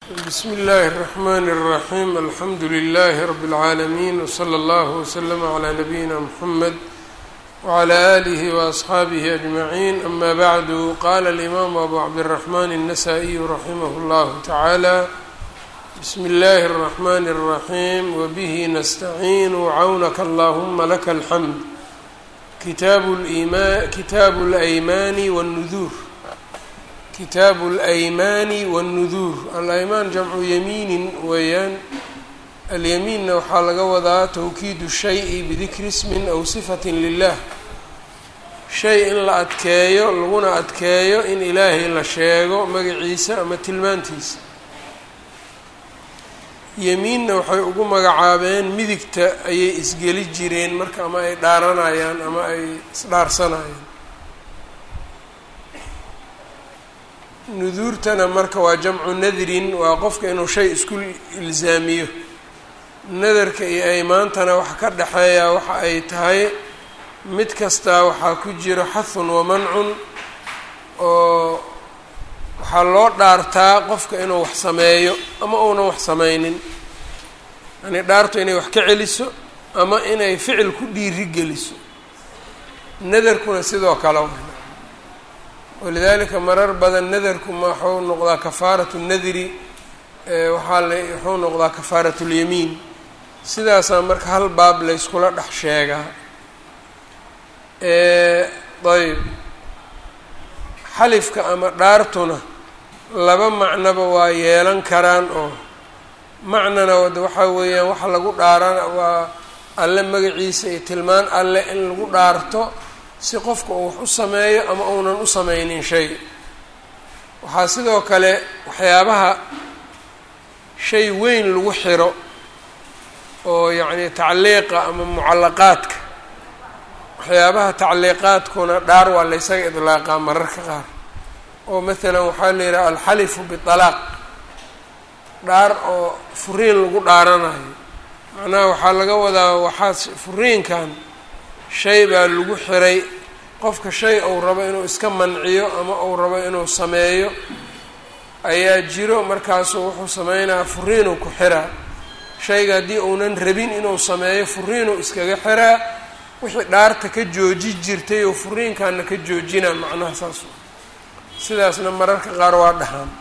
bsmi اllahi الرحmn الرaحيم alxamdu لlh رb العaalمين وslى اllه وslm عlى نabيina mحamed وعlى آlih وأصxaabih أجمعين ama bعd qala الإmam أbu cabdالرحmn النsائي raximh اllah taعalى bsmi اllahi الرحmn الرaحيم wbه nstacin وcawnka اllahma laka الxmd kitaabu الأymani والنdur kitaabu alaymaani waannuduur alaymaan jamcu yamiinin weeyaan alyamiinna waxaa laga wadaa tawkiidu shayi bidikri ismin aw sifatin lilah shay in la adkeeyo laguna adkeeyo in ilaahay la sheego magaciisa ama tilmaantiisa yamiinna waxay ugu magacaabeen midigta ayay isgeli jireen marka ama ay dhaaranayaan ama ay isdhaarsanayaan nuduurtana marka waa jamcu nadrin waa qofka inuu shay isku ilzaamiyo nadarka iyo aymaantana waxa ka dhexeeya waxa ay tahay mid kastaa waxaa ku jiro xahun wamancun oo waxaa loo dhaartaa qofka inuu wax sameeyo ama uunan wax sameynin yani dhaartu inay wax ka celiso ama inay ficil ku dhiiri geliso nadarkuna sidoo kale walidaalika marar badan nadarku ma waxuu noqdaa kafaaratu nadri waxaa la wuxuu noqdaa kafaaratu lyamiin sidaasaa marka hal baab layskula dhex sheegaa ayb xalifka ama dhaartuna laba macnoba waa yeelan karaan oo macnana wada waxaa weeyaan waxa lagu dhaarana waa alle magaciisa iyo tilmaan alle in lagu dhaarto si qofka uu wax u sameeyo ama uunan u sameynin shay waxaa sidoo kale waxyaabaha shay weyn lagu xiro oo yacni tacliiqa ama mucallaqaadka waxyaabaha tacliiqaadkuna dhaar waa laysaga idlaaqaa mararka qaar oo maalan waxaa la yidhaha alxalifu bitalaaq dhaar oo furiin lagu dhaaranayo macnaha waxaa laga wadaa waxaa furiinkan shay baa lagu xiray qofka shay uu rabo inuu iska manciyo ama uu rabo inuu sameeyo ayaa jiro markaasuu wuxuu sameynaya furiinuu ku xiraa shayga haddii uunan rabin inuu sameeyo furiinuu iskaga xiraa wixii dhaarta ka jooji jirtay oo furiinkaana ka joojinaa macnaha saas sidaasna mararka qaar waa dhahaan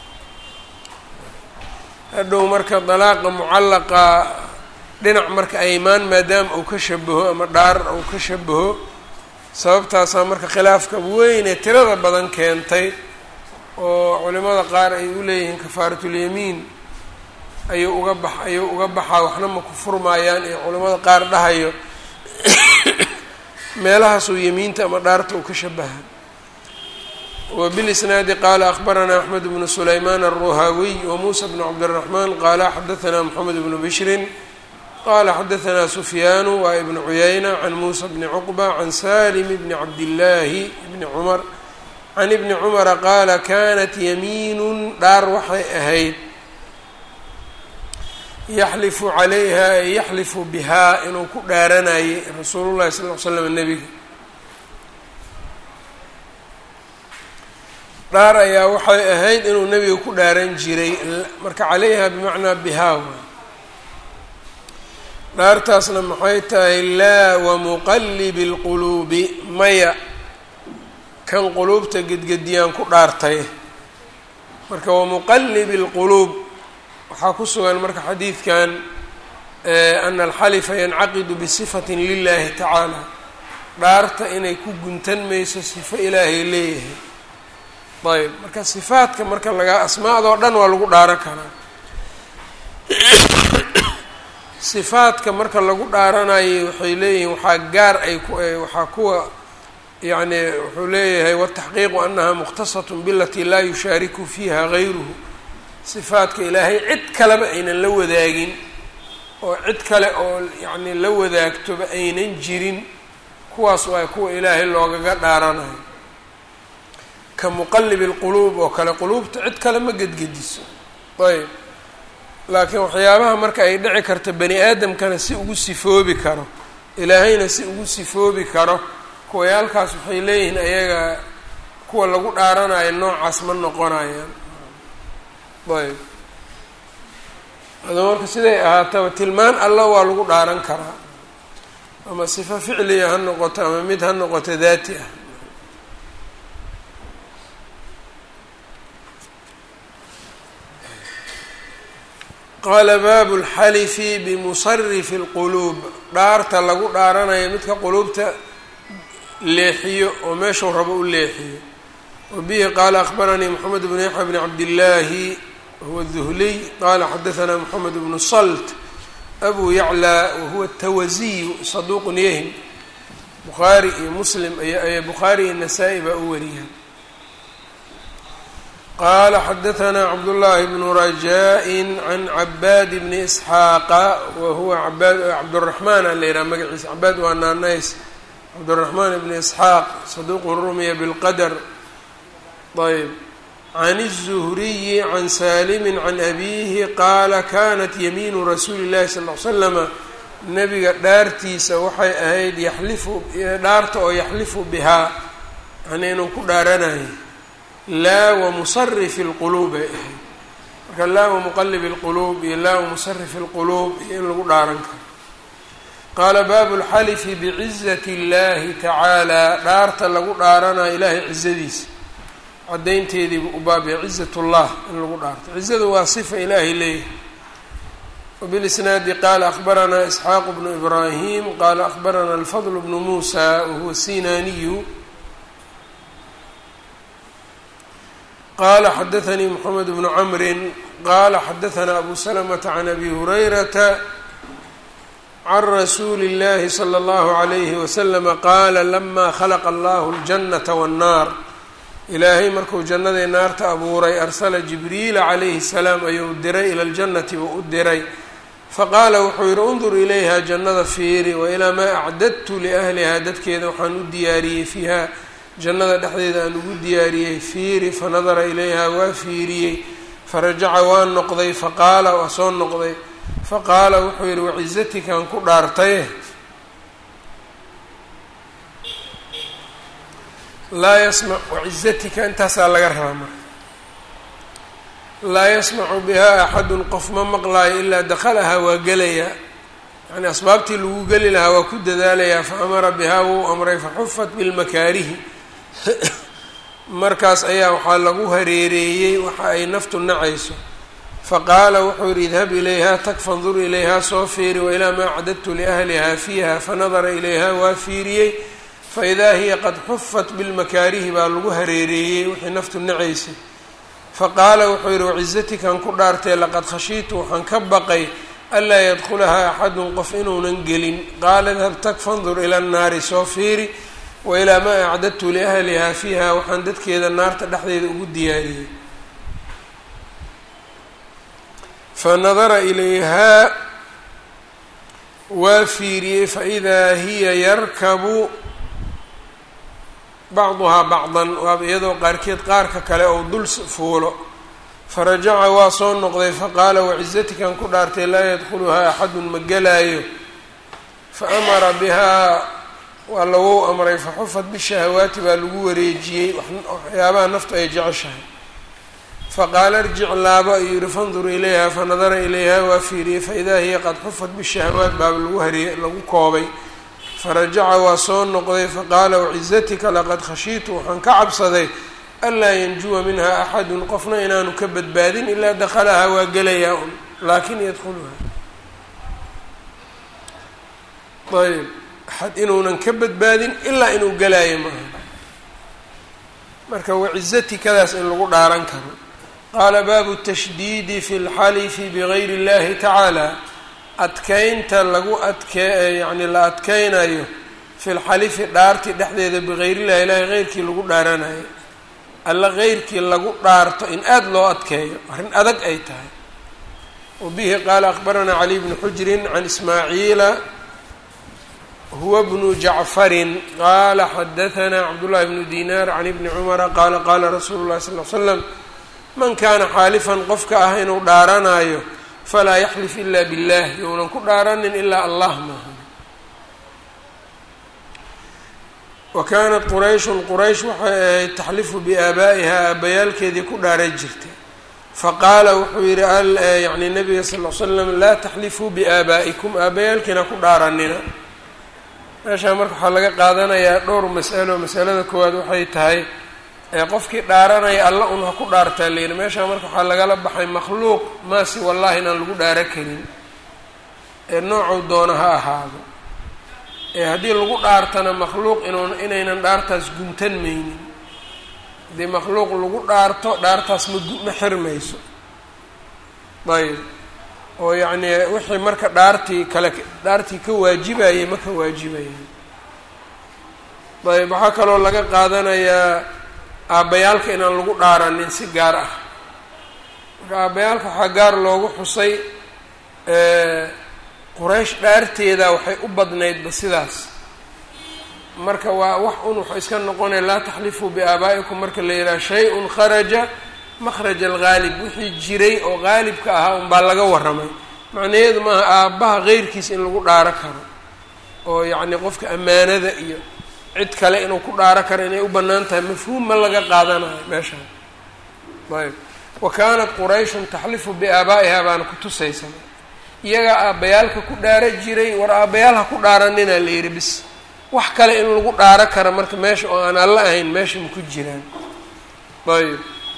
hadhow marka dalaaqa mucallaqa dhinac marka aymaan maadaama uu ka shabaho ama dhaar uu ka shabaho sababtaasaa marka khilaafka weynee tirada badan keentay oo culimada qaar ay u leeyihiin kafaaratulyamiin ayuu uga bax ayuu uga baxaa waxna ma ku furmaayaan iyo culimada qaar dhahayo meelahaasuu yamiinta ama dhaarta uu ka shabaha wbilisnaadi qaala akbaranaa axmed bnu sulaymaan alruhaawiy wamuusa bnu cabdiraxmaan qaala xadaanaa moxamed bnu bishrin qala xadaanaa sufyaanu waa ibnu cuyayna can muusa bni cuqba can salim bni cabdillaahi bni cumar can ibni cumara qaala kanat yamiinun dhaar waxay ahayd yaxlifu calayha ay yaxlifu bihaa inuu ku dhaaranayay rasuulu llahi sal l slam nebiga dhaar ayaa waxay ahayd inuu nebiga ku dhaaran jiray marka calayha bimacnaa bihaa dhaartaasna maxay tahay laa wamuqallibi lquluubi maya kan quluubta gedgediyaan ku dhaartay marka wamuqallibi lquluub waxaa ku sugan marka xadiidkan ana alxalifa yancaqidu bisifatin lilahi tacaala dhaarta inay ku guntan mayso sifo ilaahay leeyahay ayb marka sifaadka marka laga asmaadoo dhan waa lagu dhaaran karaa sifaadka marka lagu dhaaranayo waxay leeyihiin waxaa gaar ay ku waxaa kuwa yacni wuxuu leeyahay wataxqiiqu anaha mukhtasatun bilatii laa yushaariku fiiha gayruhu sifaadka ilaahay cid kaleba aynan la wadaagin oo cid kale oo yacni la wadaagtoba aynan jirin kuwaas waa kuwa ilaahay loogaga dhaaranayo ka muqallibi lquluub oo kale quluubta cid kale ma gedgediso ayb laakiin waxyaabaha marka ay dhici karto bani aadamkana si ugu sifoobi karo ilaahayna si ugu sifoobi karo kuwayaalkaas waxay leeyihiin ayaga kuwa lagu dhaaranayo noocaas ma noqonayaan ayb ado marka siday ahaataba tilmaan alla waa lagu dhaaran karaa ama sifo ficliya ha noqoto ama mid ha noqoto daati ah qaala baabu lxalifi bimusarifi اlquluub dhaarta lagu dhaaranayo midka quluubta leexiyo oo meeshuu rabo u leexiyo wabihi qaala akhbaranii moxamed bnu yaxya bni cabdillaahi wahuwa duhliy qaala xadahanaa moxamed bnu salt abu yaclى wahuwa tawaziyu saduuqun yahim bukhaari iyo muslim ay bukhaari iyo nasaa-i baa u wariya qala xadahanaa cabdullaahi bnu rajaa-in can cabaad bni isxaaqa wa huwa cabaad cabduraxmaan a la yidhaha magaciisa cabaad waa naanays cabduraxmaan bni isxaaq saduuqun rumiya bilqadar ayb can الzuhriyi can saalimi can abiihi qaala kanat yamiinu rasuuli اllahi sal l slama nabiga dhaartiisa waxay ahayd yaxlifu dhaarta oo yaxlifu bihaa yani inuu ku dhaaranayo laa wamusarifi اlquluub ay ahayd marka laa wamuqalibi اlquluub iyo laa wamusarifi اlquluub iyo in lagu dhaaran karo qaala baabu اlxalifi bicizati اllahi tacaala dhaarta lagu dhaaranayo ilaahay cizadiisa cadaynteediibu u baabaya cizat اllah in lagu dhaarto cizadu waa sifa ilaahay leeyahay wbilisnaadi qaala akhbaranaa isxaaq bnu ibraahim qaala akhbarana alfadl bnu muusa wahuwa sinaniyu qala xadaanii mxamed bnu camri qala xadaanaa abu salamata can abi hurayrata can rasuuli اllahi slى اllahu عalayhi waslama qaala lama khalaqa allahu اljanata wاnnaar ilaahay markuu jannadii naarta abuuray arsala jibriila calayhi الsalaam ayuu diray ila ljannati buu u diray faqaala wuxuu yihi undur ilayha jannada fiiri wailaa maa acdadtu liahlihaa dadkeeda waxaan u diyaariyey fiiha jannada dhexdeeda aan ugu diyaariyey fiiri fanadara ilayha waa fiiriyey farajaca waa noqday faqaala waa soo noqday faqaala wuxuu yihi wacizatikan ku dhaartaye laa yasmac wacizatika intaasaa laga rabaa marka laa yasmacu bihaa axadun qof ma maqlaayo ilaa dakhalahaa waa gelayaa yani asbaabtii lagu geli lahaa waa ku dadaalayaa fa amara bihaa wuu amray faxufat bilmakaarihi markaas ayaa waxaa lagu hareereeyey waxa ay naftu nacayso faqaala wuxuu yihi idhab ilayha tag fandur ilayhaa soo fiiri wailaa maa cadadtu liahlihaa fiiha fanadara ilayha waa fiiriyey faidaa hiya qad xufat bilmakaarihi baa lagu hareereeyey wixii naftu nacaysay faqaala wuxuu yihi wacizatikan ku dhaartee laqad khashiitu waxaan ka baqay anlaa yadkhulahaa axadun qof inuunan gelin qaala idhab tag fandur ila nnaari soo fiiri wailaa maa acdadtu liahlihaa fiiha waxaan dadkeeda naarta dhexdeeda ugu diyaariyey fanadara ilayhaa waa fiiriyey faidaa hiya yarkabu bacduhaa bacdan waaba iyadoo qaarkeed qaarka kale ou dul fuulo farajaca waa soo noqday faqaala wacizatikan ku dhaartay laa yadkhuluhaa axadun ma gelaayo fa amara bihaa waa lagu amray faxufat bishahawaati baa lagu wareejiyey waxyaabaha naftu ay jeceshahay faqaala irjic laabo ayuu yihi fandur ilayha fanadara ilayha waa fiiriyey faidaa hiya qad xufat bishahawaat baaba lagu hariye lagu koobay farajaca waa soo noqday faqaala wacizatika laqad khashiitu waxaan ka cabsaday anlaa yanjuwa minha axadun qofna inaanu ka badbaadin ilaa dakhalahaa waa gelayaa un laakin yadkhuluha ayb axad inuunan ka badbaadin ilaa inuu gelaayo maaha marka wacizatikadaas in lagu dhaaran karo qaala baabu tashdiidi fi lxalifi bigayri اllahi tacaala adkeynta lagu adkee yacni la adkeynayo fi lxalifi dhaarti dhexdeeda bigayrillahi ilaahi heyrkii lagu dhaaranayo alla heyrkii lagu dhaarto in aada loo adkeeyo arrin adag ay tahay wa bihi qaala akbaranaa cali bnu xujrin can ismaaciila huwa bnu jacfarin qaala xadahanaa cabdullahi bnu dinaar can ibni cumara qaala qaala rasuulu llahi sal l slam man kaana xaalifan qofka ah inuu dhaaranayo falaa yaxlif ila billah younan ku dhaaranin ilaa allah maaha wa kaanat qurayshun quraysh waxay ahayd taxlifu biaabaa'ihaa aabbayaalkeedii ku dhaaran jirtay faqaala wuxuu yihi yani nabiga sal l slam laa taxlifuu biaabaa'ikum aabayaalkiina ku dhaaranina meeshaa marka waxaa laga qaadanayaa dhowr mas'alo masalada koowaad waxay tahay qofkii dhaaranaya alla un ha ku dhaartaa layidhi meeshaa marka waxaa lagala baxay makhluuq maasi wallahi inaan lagu dhaaro karin ee noocuu doono ha ahaado ee haddii lagu dhaartana makhluuq inuun inaynan dhaartaas guntan maynin haddii makhluuq lagu dhaarto dhaartaas ma ma xirmayso ayb oo yacnii wixii marka dhaartii kale dhaartii ka waajibayay ma ka waajibayaan ayb waxaa kaloo laga qaadanayaa aabbayaalka inaan lagu dhaaranin si gaar ah marka aabbayaalka waxaa gaar loogu xusay quraysh dhaarteeda waxay u badnaydba sidaas marka waa wax un waxay iska noqonaya laa taxlifuu biaabaa'ikum marka la yidhaha shay-un kharaja makhraja alghaalib wixii jiray oo haalibka ahaa unbaa laga warramay macnaheedu maaha aabbaha keyrkiis in lagu dhaaro karo oo yacni qofka ammaanada iyo cid kale inuu ku dhaaro karo inay u bannaan tahay mafhuum ma laga qaadanayo meeshaan ayb wa kaanat qurayshun taxlifu biaabaa'iha baana ku tusaysana iyagaa aabbayaalka ku dhaaro jiray war aabbayaal ha ku dhaaranina la yidhi bis wax kale in lagu dhaaro kara marka meesha oo aan alla ahayn meesha ma ku jiraan ayb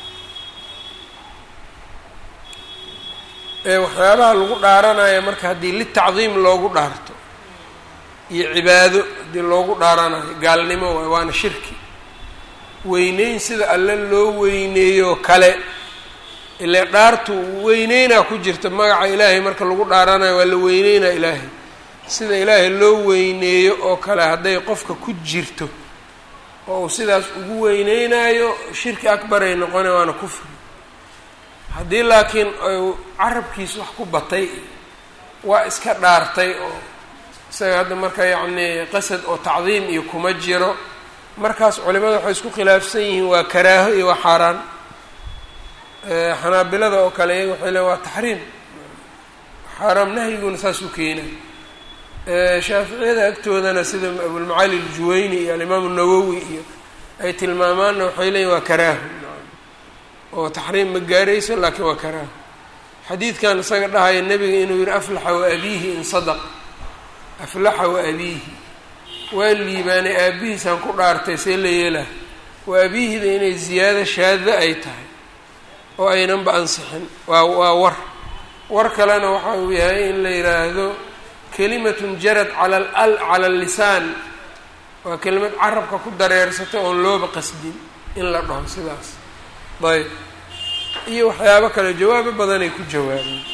waxyaabaha lagu dhaaranayo marka haddii litacdiim loogu dhaarto iyo cibaado haddii loogu dhaaranayo gaalnimo waay waana shirki weyneyn sida alle loo weyneeyo kale ile dhaartu weyneynaa ku jirta magaca ilaahay marka lagu dhaaranayo waa la weyneynaa ilaahay sida ilaahay loo weyneeyo oo kale hadday qofka ku jirto oo uu sidaas ugu weyneynayo shirki akbaray noqone waana kufri haddii laakiin carabkiis wax ku batay waa iska dhaartay oo isaga hadda marka yacnii qasad oo tacdiim iyo kuma jiro markaas culimada waxay isku khilaafsan yihiin waa karaaho iyo waa xaaraan xanaabilada oo kale iyaga waxay leeyn waa taxriim xaaraam nahyiguna saasuu keena shaaficiyada agtoodana sida abulmacaali aljuwayni iyo alimaamu nawowi iyo ay tilmaamaanna waxay leeyihin waa karaaho oo taxriim ma gaarayso laakiin waa karaaho xadiidkan isaga dhahaya nebiga inuu yihi aflaxa wa abiihi in sadaq aflaxa wa abiihi waa liibaanay aabihiisaan ku dhaartay see la yeelah wa abiihida inay ziyaado shaada ay tahay oo aynanba ansixin waa waa war war kalena waxa uu yahay in la yidhaahdo kelimatun jarad cala al cala allisaan waa kelimad carabka ku dareersatay oon looba qasdin in la dhaho sidaas ayb iyo waxyaabo kale jawaabo badanay ku jawaabeen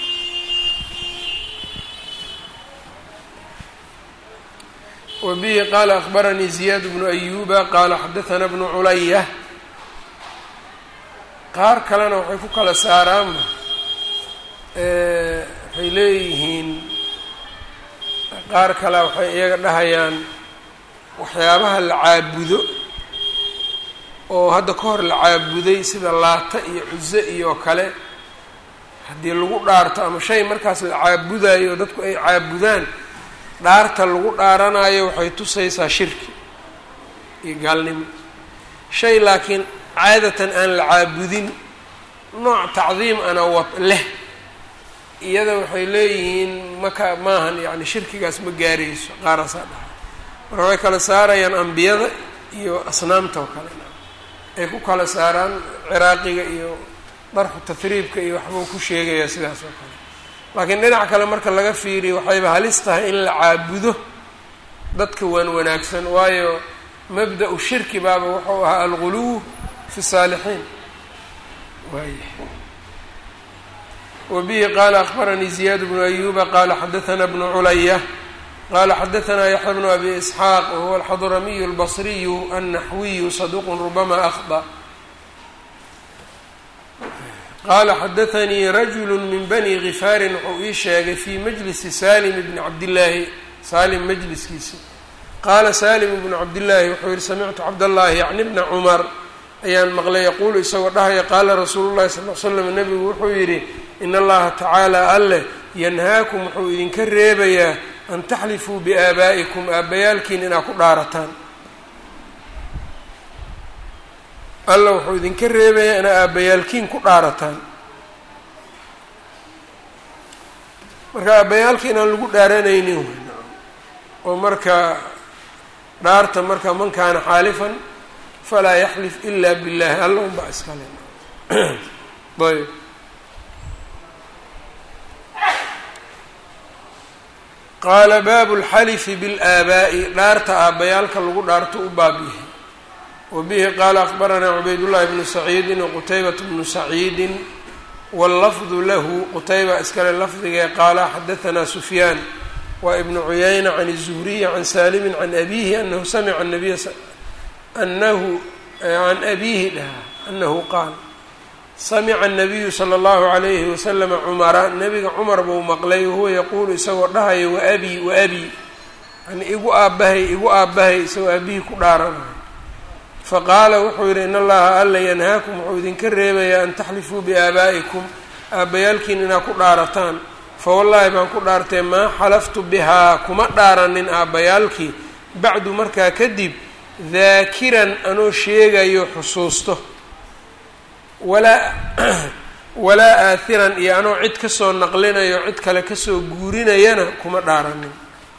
wa bihi qaala akbaranii ziyaad bnu ayuba qaala xadathana bnu culaya qaar kalena waxay ku kala saaraanba waxay leeyihiin qaar kale waxay iyaga dhahayaan waxyaabaha la caabudo oo hadda ka hor la caabuday sida laata iyo cuso iyo kale haddii lagu dhaarto ama shay markaas la caabudayo oo dadku ay caabudaan dhaarta lagu dhaaranayo waxay tusaysaa shirki iyo gaalnimo shay laakiin caadatan aan la caabudin nooc tacdiim ana wa leh iyada waxay leeyihiin maka maahan yani shirkigaas ma gaarayso qaaraasaa dhaha marka waxay kala saarayaan ambiyada iyo asnaamta oo kale ay ku kala saaraan ciraaqiga iyo darxu tahriibka iyo waxbuu ku sheegayaa sidaas oo kale laakiin dhinac kale marka laga fiiriyo waxayba halis tahay in la caabudo dadka waan wanaagsan waayo mabda-u shirki baaba wuxuu ahaa alguluw fi saalixiin waaya wa bihi qaala akbaranii ziyaad bnu ayuba qaala xadathana bnu culaya qala xadaثna yaxya bnu abi isxaaq wahuwa alxadramiyu اlbصriyu annaxwiyu saduq rubama akhطأ qala xadaثanii rajulu min bani gifaarin wuxuu ii sheegay fii majlisi salim bni cabdillaahi salim majliskiisi qaala salim bnu cabdillaahi wuxuu yihi samictu cabdاllahi yacni bna cumar ayaan maqlay yaquulu isagoo dhahaya qaala rasuulu llahi sal l slam nebigu wuxuu yidhi in allaha tacaala alleh yanhaakum wuxuu idinka reebayaa an taxlifuu biaabaa'ikum aabbayaalkiin inaad ku dhaarataan alla wuxuu idinka reebayaa inaad aabbayaalkiin ku dhaarataan marka aabbayaalka inaan lagu dhaaranaynin oo marka dhaarta marka man kaana xaalifan falaa yaxlif ila billahi alla un baa iskale ayb qaala baabu lxalifi biاlaabaa'i dhaarta aabbayaalka lagu dhaarto u baab yahay wa bihi qaala akbaranaa cubaydullahi bnu saciidin waqutaybat bnu saciidin wاllafdu lahu qutayba iskale lafdigee qaala xadahanaa sufyaan wa ibnu cuyayna can الzuhriyi can saalimin can abihi anahu samica nabiya anahu can abihi dhaha anahu qaal samica الnabiyu slى اllahu عalayhi waslama cumara nabiga cumar buu maqlay wahuwa yaquulu isagoo dhahaya waabii waabii yani igu aabbahay igu aabbahay isagoo aabihii ku dhaaranayo faqaala wuxuu yidhi in allaha alla yanhaakum wuxuu idinka reebayaa an taxlifuu biaabaa'ikum aabbayaalkiin inaad ku dhaarataan fawallaahi baan ku dhaartee maa xalaftu bihaa kuma dhaaranin aabbayaalkii bacdu markaa kadib daakiran anoo sheegayo xusuusto walaa walaa aathiran iyo anoo cid kasoo naqlinayo cid kale kasoo guurinayana kuma dhaaranin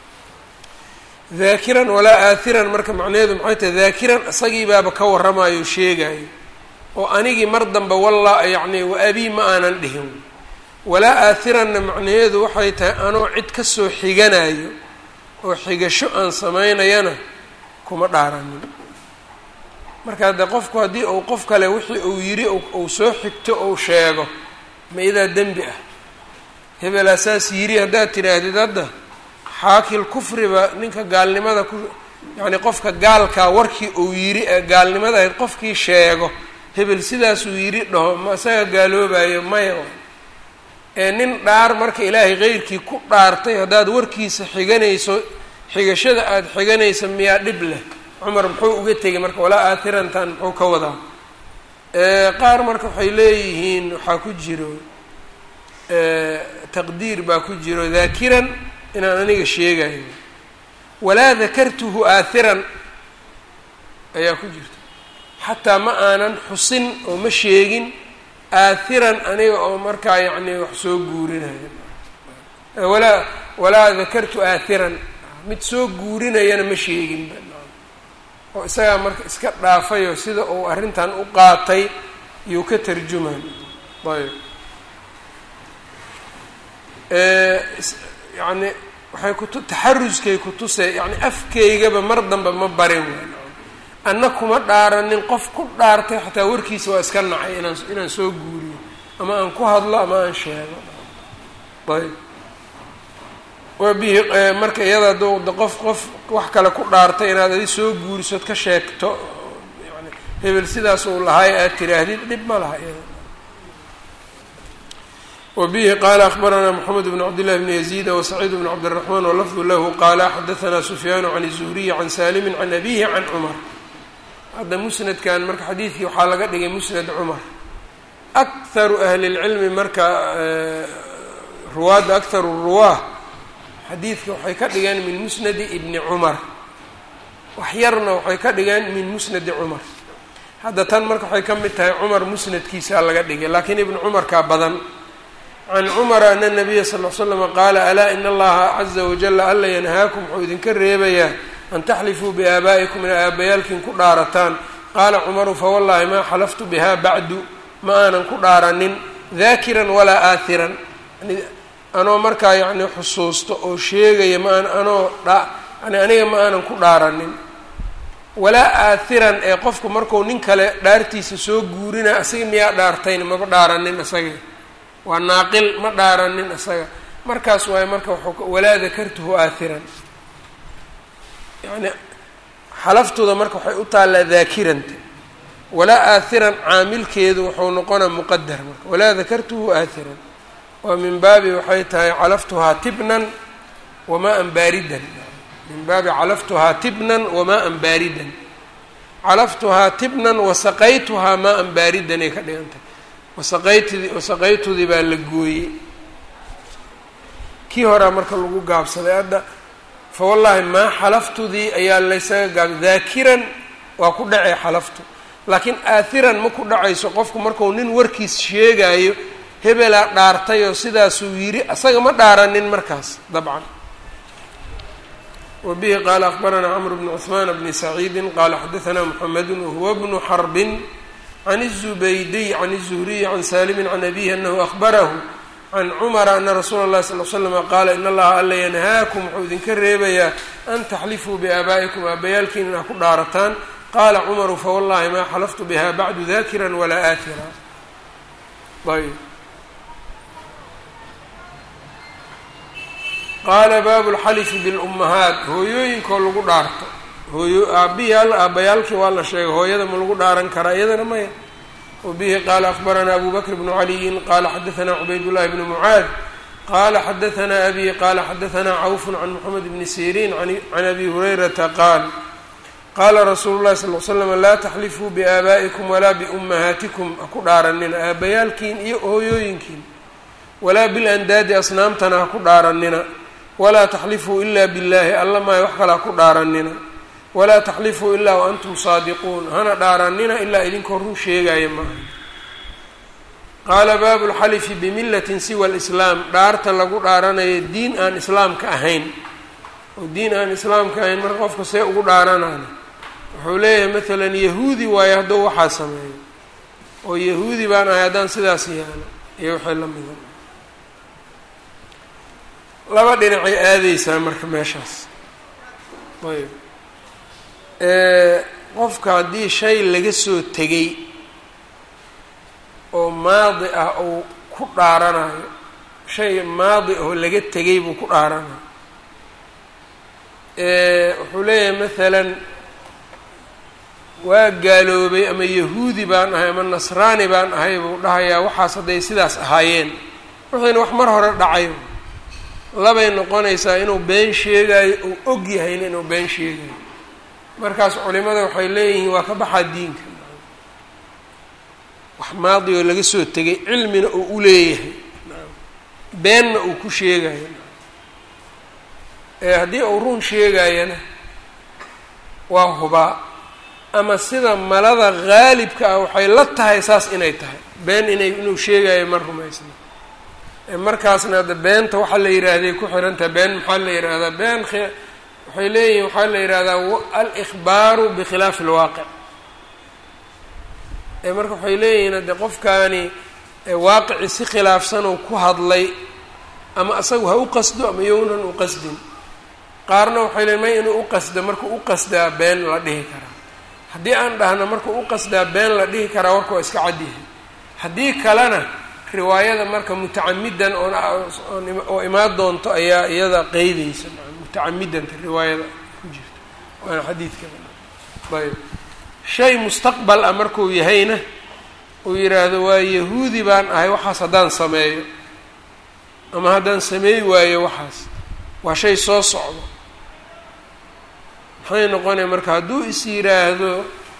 daakiran walaa aathiran marka macnaheedu maxay tahay daakiran isagii baaba ka warramayo sheegayo oo anigii mar dambe walla yacni wa abii ma aanan dhihin walaa aathiranna macnaheedu waxay tahay anoo cid kasoo xiganayo oo xigasho aan samaynayana kuma dhaaranin marka haddee qofku haddii uu qof kale wixii uu yidhi uu soo xigto ou sheego ma idaa dembi ah hebelaa saas yidhi haddaad tidhaahdid hadda xaakil kufriba ninka gaalnimada ku yacni qofka gaalkaa warkii uu yidhi ee gaalnimada ahayd qofkii sheego hebel sidaasuu yidhi dhaho ma isaga gaaloobayo maya ee nin dhaar marka ilaahay qeyrkii ku dhaartay haddaad warkiisa xiganayso xigashada aada xiganaysa miyaa dhib leh cumar muxuu uga tegay marka walaa aathirantan muxuu ka wadaa qaar marka waxay leeyihiin waxaa ku jiro taqdiir baa ku jiro daakiran inaan aniga sheegayo walaa dakartuhu aathiran ayaa ku jirta xataa ma aanan xusin oo ma sheegin aathiran aniga oo markaa yacni wax soo guurinayo walaa walaa dakartu aathiran mid soo guurinayana ma sheegin oo isagaa marka iska dhaafayoo sida uu arrintan u qaatay iyuu ka tarjuman ayb yani waxay kutu taxaruskay kutusee yani afkaygaba mar dambe ma barin waan anna kuma dhaaranin qof ku dhaartay xataa warkiisa waa iska nacay inaan inaan soo guuriyo ama aan ku hadlo ama aan sheego ayb waa bihi marka iyada d qof qof wax kale ku dhaartay inaad adi soo guurisood ka sheegto yani hebel sidaas uu lahaay aad tiraahdid dhib ma laha iyada wa bihi qaala akbaranaa moxamed bn cabdillahi bni yaziida wasaciid bn cabdiraxmaan walafdu lahu qaala xadahanaa sufyaanu can izuriyi can saalimin can abihi can cumar hadda musnadkan marka xadiidkii waxaa laga dhigay musnad cumar akharu ahli lcilmi marka ruwaadda akharu ruwaah xadiidka waxay ka dhigeen min musnadi ibni cumar wax yarna waxay ka dhigeen min musnadi cumar hadda tan marka waxay ka mid tahay cumar musnadkiisaa laga dhigay laakiin ibnu cumarkaa badan can cumara ana nabiya sal l slama qaala alaa ina allaha caza wajala alla yanhaakum wuxuu idinka reebayaa an taxlifuu biaabaa'ikum ina aabbayaalkiin ku dhaarataan qaala cumaru fawallahi maa xalaftu biha bacdu ma aanan ku dhaaranin daakiran walaa aathiran anoo markaa yacni xusuusto oo sheegaya maan anoo dha yani aniga ma aanan ku dhaaranin walaa aathiran ee qofku marku nin kale dhaartiisa soo guurina isaga miyaa dhaartayn maba dhaaranin isaga waa naaqil ma dhaaranin isaga markaas waaye marka waxuu walaa dakartuhu aathiran yani xalaftooda marka waxay u taallaa daakiranta walaa aathiran caamilkeedu wuxuu noqonaa muqadar marka walaa dakartuhu aathiran waa min baabi waxay tahay calaftuhaa tibnan wamaa-an baaridan min baabi calaftuhaa tibnan wamaa-an baaridan calaftuhaa tibnan wasaqaytuhaa maa-an baaridan ay ka dhigan tahay wasaqaytd wasaqaytudii baa la gooyey kii horaa marka lagu gaabsaday hadda fa wallaahi maa xalaftudii ayaa laysaga gaab daakiran waa ku dhacay xalaftu laakiin aathiran ma ku dhacayso qofku marku nin warkiis sheegaayo hebelaa dhaartay oo sidaasuu yidhi asaga ma dhaaranin markaas dabcan wa bihi qaala akbaranaa cmr bnu cثmaan bni saciidi qaala xadaanaa mxamedu wahuwa bnu xarbin can الزubaydiy can الزhriy can salimi can abihi anahu ahbarahu can cumara ana rasuula اllahi sal l slama qaala in allaha alla yanhaakum wuxuu idinka reebayaa an taxlifuu biaabaa'ikum aabayaalkiin inaa ku dhaarataan qaala cumaru fawallahi maa xalaftu biha bacdu dakira walaa aakira ayb qaala baabu lxalifi bilummahaat hooyooyinkoo lagu dhaarto hooyo aabiyaal aabbayaalkii waa la sheegay hooyada ma lagu dhaaran karaa iyadana maya wabihi qaala akbaranaa abu bakr bnu caliyin qaala xadaanaa cubaydullahi bnu mucaad qaala xadaanaa abi qaala xadaanaa cawfun can moxamed bni siriin can abi hurayrata qaal qaala rasuulu llahi sal l slam laa taxlifuu biaabaa'ikum walaa biummahaatikum ha ku dhaaranina aabbayaalkiin iyo hooyooyinkiin walaa bilandaadi asnaamtana ha ku dhaaranina walaa taxlifuu ila billahi alla maayo wax kale ha ku dhaaranina walaa taxlifuu ilaa wa antum saadiquun hana dhaaranina ilaa idinkoo run sheegaya maaha qaala baabu lxalifi bimillatin siwa lislaam dhaarta lagu dhaaranayo diin aan islaamka ahayn oo diin aan islaamka ahayn marka qofka see ugu dhaaranana wuxuu leeyahay maalan yahuudi waayo hadduu waxaa sameeyo oo yahuudi baan ahay haddaan sidaas yaalo iyo waxay la mida laba dhinacay aadeysaa marka meeshaas ayb qofka haddii shay laga soo tegay oo maadi ah uu ku dhaaranayo shay maadi oo laga tegay buu ku dhaaranayo wuxuu leeyahay maalan waa gaaloobay ama yahuudi baan ahay ama nasraani baan ahay buu dhahayaa waxaas hadday sidaas ahaayeen wixiina wax mar hore dhacayo labay noqonaysaa inuu been sheegayo uu og yahayna inuu been sheegayo markaas culimada waxay leeyihiin waa ka baxaa diinka wax maadi oo laga soo tegay cilmina uu u leeyahay beenna uu ku sheegayo ee haddii uu run sheegayana waa hubaa ama sida malada haalibka ah waxay la tahay saas inay tahay been inay inuu sheegayo ma rumaysna markaasna hadda beenta waxaa la yidhaahday ku xirantaha been maxaa la yidhaahdaa been waxay leeyihin waxaa la yidhahdaa al-ikhbaaru bikhilaafi alwaaqic ee marka waxay leeyihiin hadde qofkaani waaqici si khilaafsan oo ku hadlay ama asagu ha u qasdo ama yownan u qasdin qaarna waxay leeyiin may inuu u qasdo markuu u qasdaa been la dhihi karaa haddii aan dhahno markuu u qasdaa been la dhihi karaa warka waa iska cadyahay haddii kalena riwaayada marka mutacamidan oo imaan doonto ayaa iyada qeydeysa mutacamidanta riwaayada ku jirta waana xadiidka ayb shay mustaqbal ah markuu yahayna uu yidhaahdo waa yahuudi baan ahay waxaas haddaan sameeyo ama haddaan sameey waayo waxaas waa shay soo socdo maxay noqonaya marka hadduu is yidhaahdo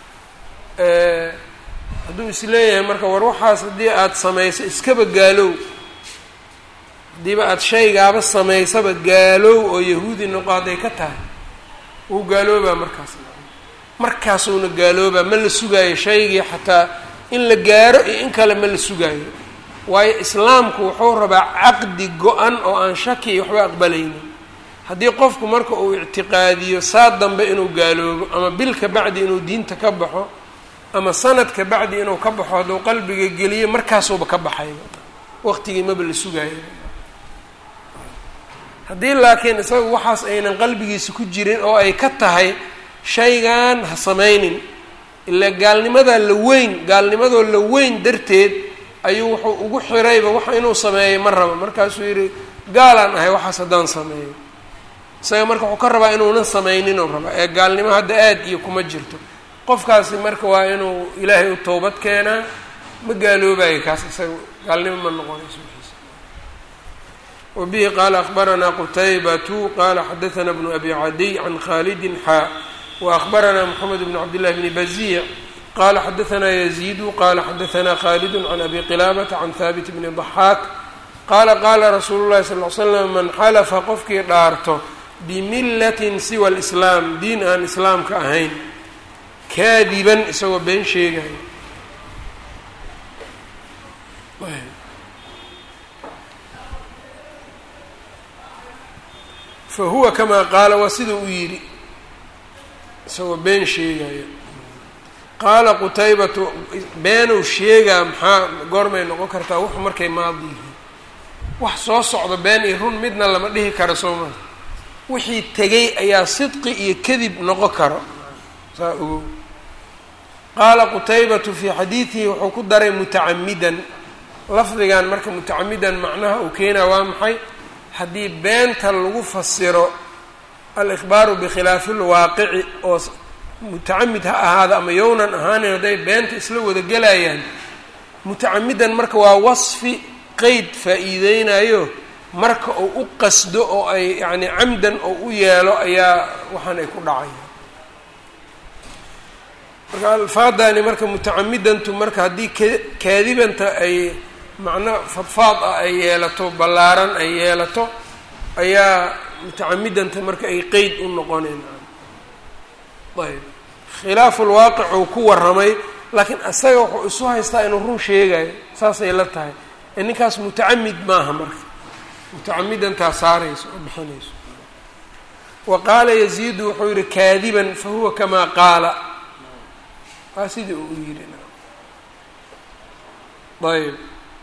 hadduu isleeyahay marka war waxaas haddii aada samayso iskaba gaalow haddiiba aada shaygaaba samaysaba gaalow oo yahuudi noqo hadday ka tahay wuu gaaloobaa markaas markaasuuna gaaloobaa ma la sugaayo shaygii xataa in la gaaro iyo in kale ma la sugaayo waayo islaamku wuxuu rabaa caqdi go-an oo aan shaki iyo waxba aqbalaynin haddii qofku marka uu ictiqaadiyo saa dambe inuu gaaloobo ama bil ka bacdi inuu diinta ka baxo ama sanad ka bacdi inuu ka baxo hadduu qalbiga geliyo markaasuuba ka baxayba waqtigii maba la sugaayo haddii laakiin isaga waxaas aynan qalbigiisa ku jirin oo ay ka tahay shaygan ha samaynin ilaa gaalnimadaa la weyn gaalnimadoo la weyn darteed ayuu wuxuu ugu xirayba waxa inuu sameeyay ma rabo markaasuu yidhi gaalaan ahay waxaas haddaan sameeyo isaga marka wuxuu ka rabaa inuunan samayninuu rabaa ee gaalnimo hadda aad iyo kuma jirto qofkaasi marka waa inuu ilaahay u towbad keenaa ma gaaloobayo kaas isaga gaalnimo ma noqonayso wixiisa wa bihi qaala akbaranaa qutaybatu qaala xadaثana bnu abi cadiy can khalidin xaa wa akbaranaa moxamed bn cabdillahi bni baziic qala xadaثanaa yaziidu qala xadaثanaa khalidu can abi qilaabata can haabit bni ضaxaak qaala qaala rasuulu llahi sal ly slam man xalafa qofkii dhaarto bimillatin siwa alislaam diin aan islaamka ahayn kaadiban isagoo been sheegayo fa huwa kamaa qaala waa sida uu yidhi isagoo been sheegaya qaala qutaybatu beenuu sheegaa maxaa goormay noqon kartaa wuxu markay maadi yihiin wax soo socdo been iyo run midna lama dhihi karo soo maa wixii tegay ayaa sidqi iyo kadib noqon karo saa ogow qaala qutaybatu fii xadiidihi wuxuu ku daray mutacamidan lafdigan marka mutacamidan macnaha uu keenaa waa maxay haddii beenta lagu fasiro al-ikhbaaru bikhilaafi lwaaqici oo mutacamid ha ahaada ama yownan ahaanin hadday beenta isla wada gelayaan mutacamidan marka waa wasfi qeyd faa-iideynayo marka uu u qasdo oo ay yacni camdan oo u yeelo ayaa waxaan ay ku dhacayaan marka alfaadani marka mutacamidantu marka haddii k kaadibanta ay macno fadfaad ah ay yeelato ballaaran ay yeelato ayaa mutacamidanta marka ay qeyd u noqoneen ayb khilaafu lwaaqic uu ku warramay laakiin isaga wuxuu isu haystaa inuu run sheegayo saasay la tahay ee ninkaas mutacamid maaha marka mutacamidantaa saarayso oo bixinayso wa qaala yaziidu wuxuu yihi kaadiban fa huwa kamaa qaala waa sidii uu yidhi ayb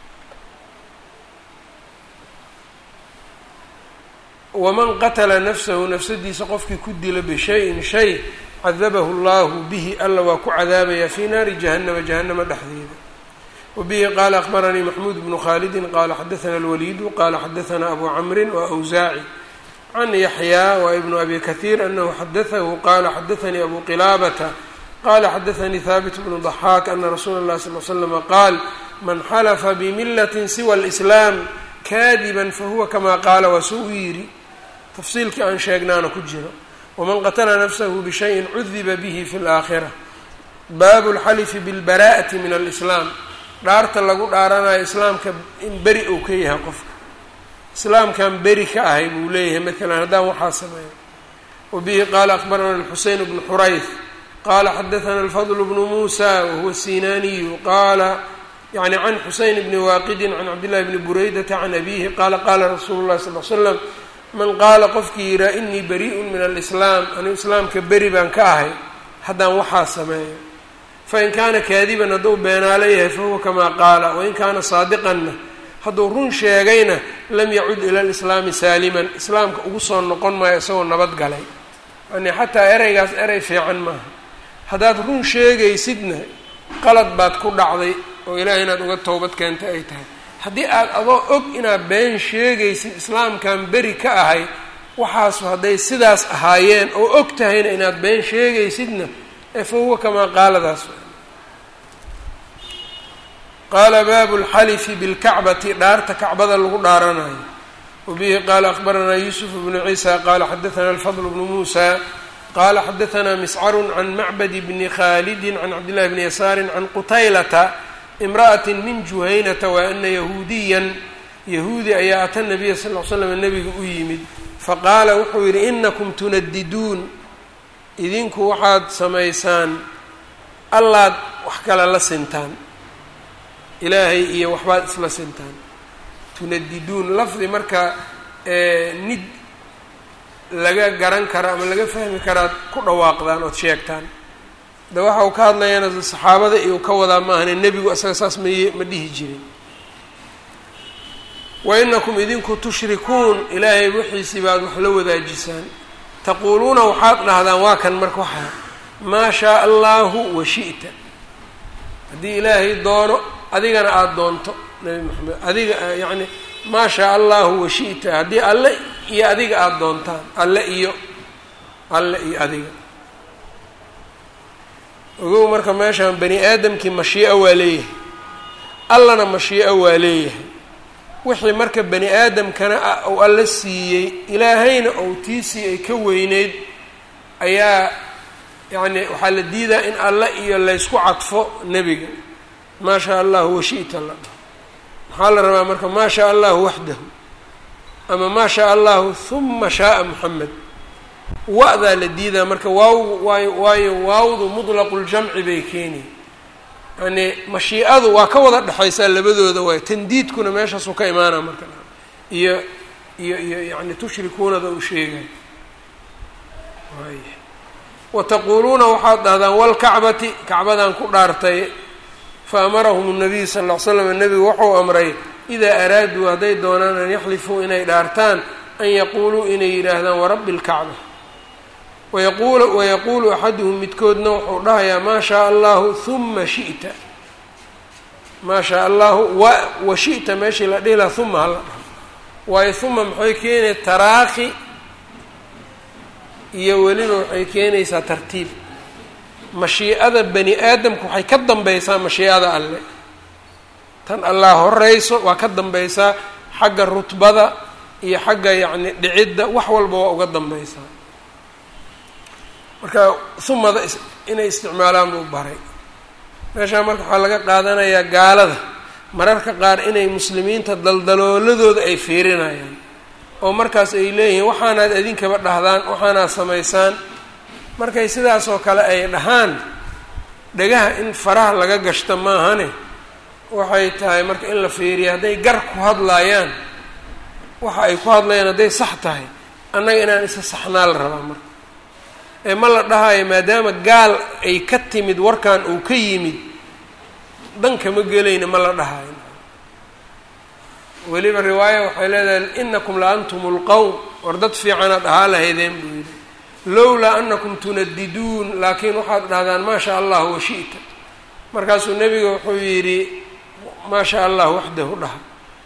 waman qatala nafsahu nafsadiisa qofkii ku dila bishayin shay cadabahu llahu bihi alla waa ku cadaabaya fii naari jahannama jahanama dhexdeeda wabihi qaala akbaranii maxmuud bnu khaalidin qaala xadaana alwaliidu qaala xadaana abu camrin wa awsaaci can yaxyaa wa ibnu abi kahiir anahu xadaahu qaala xadaanii abu qilaabata qala xadaanii haabit bnu ضaxaak ana rasuula اllahi sal l slama qaal man xalafa bimilatin siwa اlislaam kaadiban fahuwa kamaa qaala waa soo u yidhi tafsiilkii aan sheegnaana ku jiro waman qatala nafsahu bishayin cudiba bihi fi اlaakhira baabu اlxalifi bilbara'ati min alislaam dhaarta lagu dhaaranayo islaamka in beri uu ka yahay qofka islaamkan beri ka ahay buu leeyahay maalan haddaan waxaa sameeyo wabihi qaala akbarana xuseyn bnu xurayth qala xadaana alfadl bnu muusa wahuwa sinaniyu qaala yani can xuseyn bni waaqidin can cabdillahi bni buraydata can abihi qaala qaala rasuulu llahi sal l slam man qaala qofkii yihaa inii bari'un min alislaam anigu islaamka beri baan ka ahay haddaan waxaa sameeyo fain kaana kaadiban hadduu beenaalo yahay fahuwa kamaa qaala wain kaana saadiqanna hadduu run sheegayna lam yacud ila lislaami saaliman islaamka ugu soo noqon maayo isagoo nabad galay yani xataa ereygaas erey fiican maaha haddaad run sheegaysidna qalad baad ku dhacday oo ilaahay inaad uga towbad keentay ay tahay haddii aad adoo og inaad been sheegaysid islaamkan beri ka ahay waxaasu hadday sidaas ahaayeen oo og tahayna inaad been sheegaysidna ee fa huwa kamaa qaaladaas qaala baabu lxalifi bilkacbati dhaarta kacbada lagu dhaaranayo wabihi qaala akbaranaa yuusuf bnu ciisa qaala xadaana alfadl bnu muusa qala xadaana miscaru can macbad bni khalidi can cabdillahi bni yasaari can qutaylata imra'ati min juhaynata wa ana yahuudiyan yahuudi ayaa ata nabiya sal l slam nabiga u yimid faqaala wuxuu yidhi inakum tunadiduun idinku waxaad samaysaan allaad wax kale la sintaan ilaahay iyo waxbaad isla sintaan tunadiduun lafdi marka nid laga garan karo ama laga fahmi karaad ku dhawaaqdaan ood sheegtaan de waxa uu ka hadlayana saxaabada iyo ka wadaa maahane nebigu isaga saas maye ma dhihi jirin wa inakum idinku tushrikuun ilaahay wixiisii baad wax la wadaajisaan taquuluuna waxaad dhahdaan waa kan marka waxaa maa shaa allahu wa shi'ta haddii ilaahay doono adigana aada doonto nabi maxamed adiga yacni maa shaa allahu wa shi'ta haddii alle iyo adiga aada doontaan alle iyo alle iyo adiga ogow marka meeshaan bani aadamkii mashii'a waa leeyahay allana mashii'a waa leeyahay wixii marka bani aadamkana uu alla siiyey ilaahayna ou tiisii ay ka weyneyd ayaa yacni waxaa la diidaa in alle iyo laysku cadfo nebiga maa shaa allahu washi'ta la maxaa la rabaa marka maa shaa allahu waxdahu ama maa shaa allahu huma shaaa moxamed wa-daa la diidaa marka waaw waayo waayo waawdu mudlaquljamci bay keeni yani mashiicadu waa ka wada dhexaysaa labadooda waay tandiidkuna meeshaasuu ka imaanaa marka iyo iyo iyo yani tushrikuunada uu sheegay wa taquuluuna waxaad dhahdaan walkacbati kacbadan ku dhaartay fa amarahum nabiy sal ll ly slam nebigu wuxuu amray idaa araaduu hadday doonaan an yaxlifuu inay dhaartaan an yaquuluu inay yidhaahdaan warabbi lkacba wayaqul wayaquulu axaduhum midkoodna wuxuu dhahayaa maa shaa allahu huma shi'ta maa shaa allahu wa wa shi'ta meeshii la dhihi laha huma hala dhaho waayo huma maxay keenaya taraakhi iyo weliba waxay keenaysaa tartiib mashiicada bani aadamku waxay ka dambaysaa mashiicada alle tan allah horeyso waa ka dambaysaa xagga rutbada iyo xagga yacni dhicidda wax walba waa uga dambaysaa marka humada inay isticmaalaan buu baray meeshaa marka waxaa laga qaadanayaa gaalada mararka qaar inay muslimiinta daldalooladooda ay fiirinayaan oo markaas ay leeyihiin waxaanaad idinkaba dhahdaan waxaanaad samaysaan markay sidaasoo kale ay dhahaan dhagaha in faraha laga gashto maahane waxay tahay marka in la fiiriya hadday gar ku hadlaayaan waxa ay ku hadlayaan hadday sax tahay annaga inaan isa saxnaa la rabaa marka ee ma la dhahayo maadaama gaal ay ka timid warkan uu ka yimid dankama gelayna ma la dhahayo weliba riwaaya waxay leedahay inakum la antum lqowm war dad fiicanaad ahaa lahaydeen buu yidhi lowlaa anakum tunadiduun laakiin waxaad dhahdaan maa shaa allah wa shi'ta markaasuu nebiga wuxuu yidhi maa shaa allah waxdahu dhaha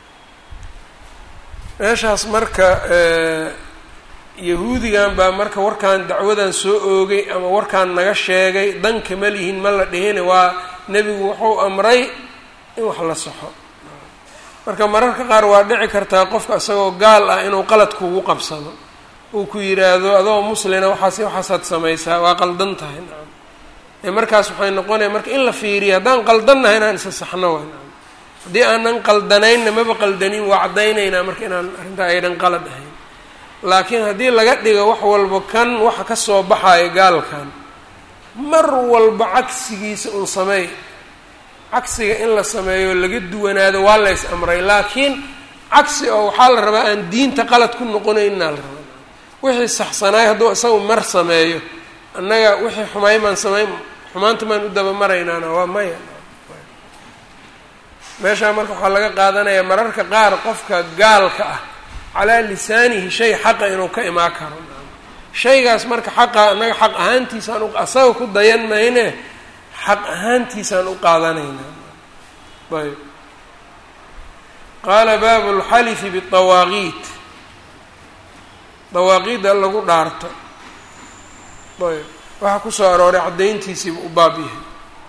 meeshaas marka yahuudigan baa marka warkan dacwadan soo oogay ama warkaan naga sheegay dan kama lihin ma la dhihine waa nebigu wuxuu amray in wax la saxo marka mararka qaar waa dhici kartaa qofka isagoo gaal ah inuu qalad kugu qabsado uu ku yidhaahdo adoo muslina waxaas waxaasaad samaysaa waa qaldan tahay nacam ee markaas waxay noqonaya marka in la fiiriya haddaan qaldannahay inaan isa saxno way nacam haddii aanan qaldanaynna maba qaldanin waa caddaynaynaa marka inaan arrintaa aydan qalad ahayn laakiin haddii laga dhigo wax walba kan waxa ka soo baxayo gaalkan mar walba cagsigiisa uun sameey cagsiga in la sameeyo laga duwanaado waa la ys amray laakiin cagsi oo waxaa la rabaa aan diinta qalad ku noqonaynaa la rabaa wixii saxsanaay hadduu isagu mar sameeyo annaga wixii xumaay maan sameyn xumaanta maan u dabamaraynaana waa maya meeshaa marka waxaa laga qaadanayaa mararka qaar qofka gaalka ah calaa lisaanihi shay xaqa inuu ka imaan karo shaygaas marka xaqa annaga xaq ahaantiisaan asaga ku dayan mayne xaq ahaantiisaan u qaadanaynaa ayb qaala baabu lxalifi biawaaqiit dawaaqiidda lagu dhaarto ayb waxaa kusoo arooray caddayntiisiiba u baab yahay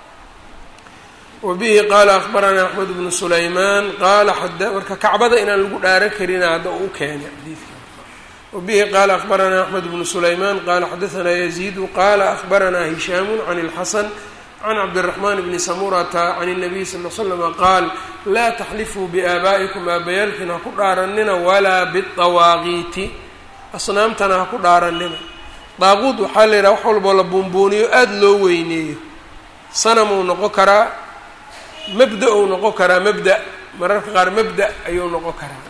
wa bihi qaala akbaranaa axmed bnu sulaymaan qaala marka kacbada inaan lagu dhaaran karina hadda uu keenay xadiidka wabihi qaala akbaranaa axmed bnu sulaymaan qaala xadaanaa yaziidu qaala akbaranaa hishaamu can اlxasan can cabdiraxmaan bni samurata can الnabiy sal l slama qaal laa taxlifuu biaabaa'ikum aabayaalkiin ha ku dhaaranina walaa biطawaaqiiti asnaamtana ha ku dhaaranina daaquud waxaa la yidhaha wax walboo la buunbuuniyo aada loo weyneeyo sanamuu noqon karaa mabda uu noqon karaa mabda mararka qaar mabda ayuu noqon karaa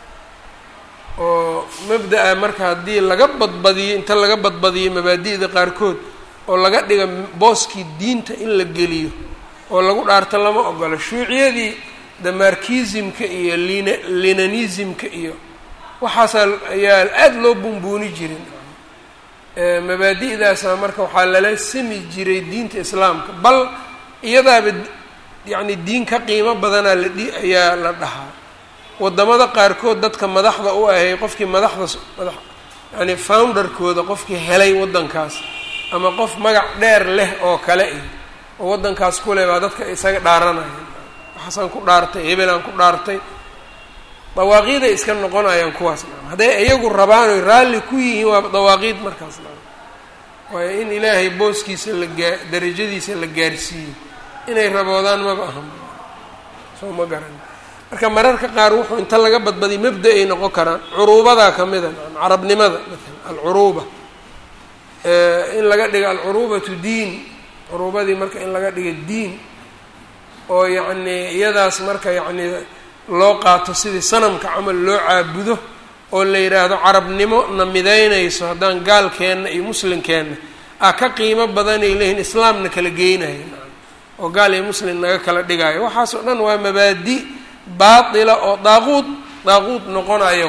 oo mabda-a marka haddii laga badbadiyo inta laga badbadiyo mabaadi'da qaarkood oo laga dhiga booskii diinta in la geliyo oo lagu dhaarto lama ogolo shuuciyadii damarkizimka iyo lin linanismka iyo waxaasaa ayaa aada loo bunbuuni jirin mabaadi'daasa marka waxaa lala sami jiray diinta islaamka bal iyadaaba yacni diin ka qiimo badanaa la dhi ayaa la dhahaa waddamada qaarkood dadka madaxda u ahay qofkii madaxda madax yani founderkooda qofkii helay waddankaas ama qof magac dheer leh oo kale iyo oo waddankaas ku leh baa dadka isaga dhaaranayaan waxaasaan ku dhaartay hebelaan ku dhaartay dawaaqiiday iska noqonayaan kuwaas na hadday iyagu rabaan oy raalli ku yihiin waa dawaaqiid markaas na waayo in ilaahay booskiisa la gaa darajadiisa la gaarsiiyo inay raboodaan maba ahan soo ma garan marka mararka qaar wuxuu inta laga badbadiy mabda ay noqon karaan curuubadaa ka mida carabnimada maalan alcuruuba in laga dhigo alcuruubatu diin curuubadii marka in laga dhigo diin oo yacnii iyadaas marka yacnii loo qaato sidii sanamka camal loo caabudo oo la yidhaahdo carabnimo na midaynayso haddaan gaalkeenna iyo muslimkeenna a ka qiimo badanay leeyihin islaamna kala geynayo oo gaal iyo muslim naga kala dhigayo waxaas oo dhan waa mabaadi baatila oo daaquud daaquud noqonayo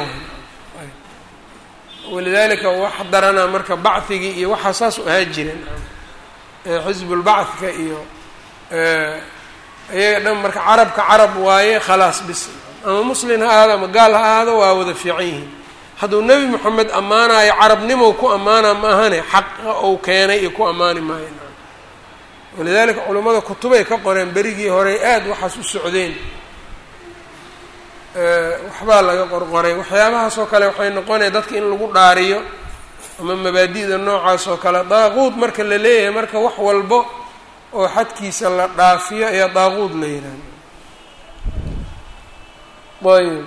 walidaalika wax daranaa marka bacigii iyo waxaa saas u ahaa jireen xisbulbacdka iyo iyaga dhan marka carabka carab waaye khalaas bis ama muslin ha ahaado ama gaal ha ahaado waa wada fiican yihiin hadduu nebi moxamed ammaanayo carabnimow ku ammaana ma ahane xaqa ou keenay iyo ku ammaani maayo walidaalika culummada kutubay ka qoreen berigii horey aada waxaas u socdeen waxbaa laga qorqoray waxyaabahaas oo kale waxay noqonaya dadka in lagu dhaariyo ama mabaadi'da noocaas oo kale daaquud marka la leeyahay marka wax walbo oo xadkiisa la dhaafiyo ayaa daaquud la yidhahda ayb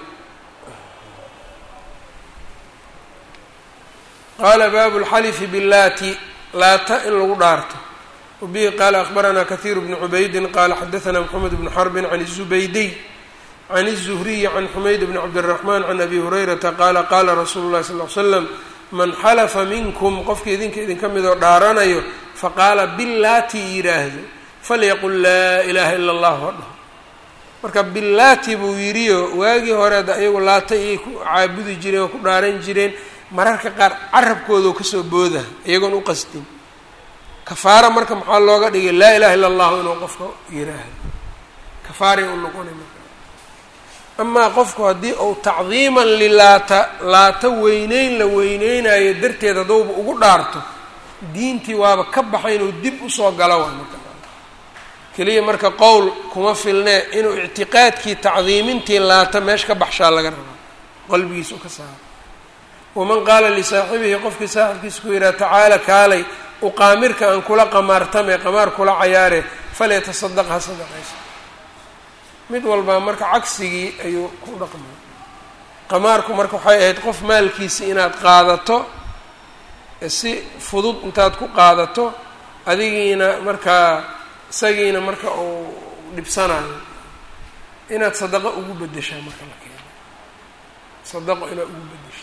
qaala baabu lxalifi billaati laata in lagu dhaarto wabihi qaala akhbaranaa kahiiru bnu cubaydin qaala xadaanaa moxamed bnu xarbin can izubaydiy can الزhriyi can xumayd bn cabdالرaحman can abi hurayrata qaala qaala rasuulu lahi sal ly slam man xalafa minkum qofka idinka idinka midoo dhaaranayo faqaala bilaati yidhaahdo falyaqul laa ilaha ila اllah ha dhaho marka bilaati buu yidhiyo waagii hore da iyagu laata iyay ku caabudi jireen oo ku dhaaran jireen mararka qaar carabkoodao kasoo booda iyagoon u qasdin kafaara marka maxaa looga dhigay laa ilaha illa اllahu inuu qofka yidhaahdo kafaaray u noqonay marka amaa qofku haddii uu tacdiiman lilaata laata weyneyn la weyneynayo darteed hadduuba ugu dhaarto diintii waaba ka baxay inuu dib usoo galo waa marka keliya marka qowl kuma filnee inuu ictiqaadkii tacdiimintii laata meesha ka baxshaa laga rabaa qalbigiisa u ka saaro waman qaala lisaaxibihi qofkii saaxibkiisa ku yidhaha tacaala kaalay uqaamirka aan kula qamaartame qamaar kula cayaare falyatasadaq ha sadaqayso mid walbaa marka cagsigii ayuu ku dhaqmay qamaarku marka waxay ahayd qof maalkiisi inaad qaadato si fudud intaad ku qaadato adigiina markaa isagiina marka uu dhibsanayo inaad sadaqo ugu bedeshaa marka la keeno sadaqo inaad ugu bedesho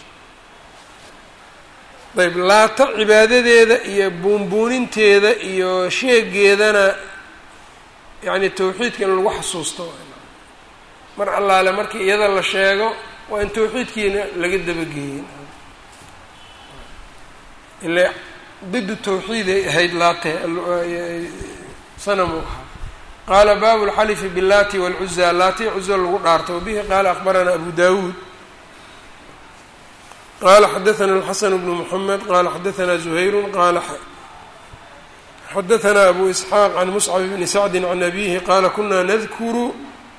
ayb laata cibaadadeeda iyo buunbuuninteeda iyo sheegeedana yacni tawxiidka in lagu xasuusto mar allaale markii iyada la sheego waa in tawxiidkiina laga dabageeyey ile didu tawxiiday ahayd laate sanamu ahaa qaala baabu lxalifi billaati walcuza laati cuza lagu dhaarto wabihi qaala akbaranaa abu dawuud qala xadaثna الxasan bnu mحamed qala xadaثna زuhayru qala xadaثna abu isxaaq can muscab bni sacdi can abihi qaala kuna nadkuru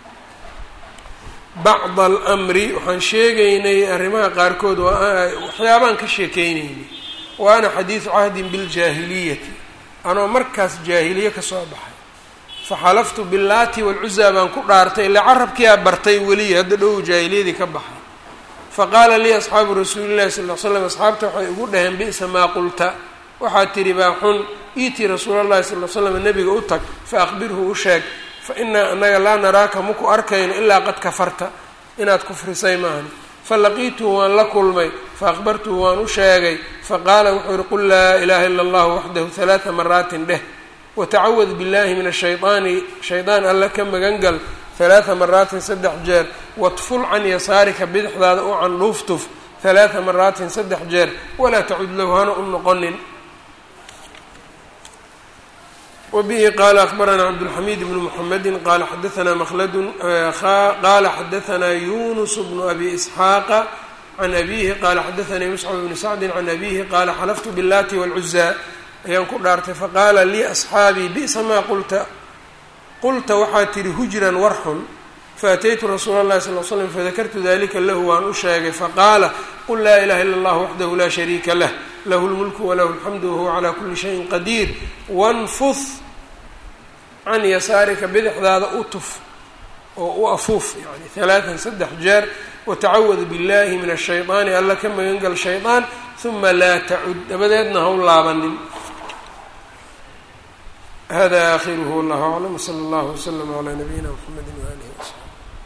bacd almri waxaan sheegaynay arrimaha qaarkood waxyaabaan ka sheekeynaynay wa ana xadiidu cahdin biljaahiliyati anoo markaas jaahiliye kasoo baxay faxalaftu billaati walcuzaa baan ku dhaartay ilaa carabkiyaa bartay weliya hadda dhow jaahiliyadii ka baxay faqaala lii asxaabu rasuuli llahi sal l slam asxaabta waxay igu dhaheen bi'sa maa qulta waxaad tidhi baa xun iitii rasuula llahi sal l slam nebiga u tag fa aqbirhu u sheeg fa inaa anaga laa naraaka maku arkayno ilaa qad kafarta inaad kufrisay maahan falaqiituhu waan la kulmay faaqbartuhu waan u sheegay faqaala wuxuu yihi qul laa ilaha ila allahu waxdahu halaata maraatin dheh watacawad billahi min ashaydaani shaydaan alla ka magangal halaata maraatin saddex jeer watful can yasaarika bidixdaada u candhuuftuf halaata maraatin saddex jeer walaa tacud lahu hana u noqonin wbihi qala akbaranaa cabdulxamiid bnu mxamedi qala xadaanaa mkldun qala xadaanaa yunus bnu abi isxaaqa can abihi qala xadaanii muscab bni sacdi can abihi qala xalaftu biاllati wاlcuzaa ayaan ku dhaartay faqaala lii asxaabii bi'sa maa qulta qulta waxaad tihi hujran warxun faataytu rasuula اllahi sal l slam fadakartu dalika lahu waan u sheegay faqaala qul laa ilaha ila اllah waxdahu laa shariika lah lahu lmulku walahu alxamdu wahuwa calaa kuli shayin qadiir wanfud can yasaarika bidixdaada u tuf oo u afuuf yani halaatan saddex jeer watacawad billahi min ashaydaani alla ka magangal shaydaan huma laa tacud dabadeedna ha u laabanin hada aakhiruhu wallahu aclam wsala allahu wslama calaa nabiyina mxamedi waalihi wasaxbi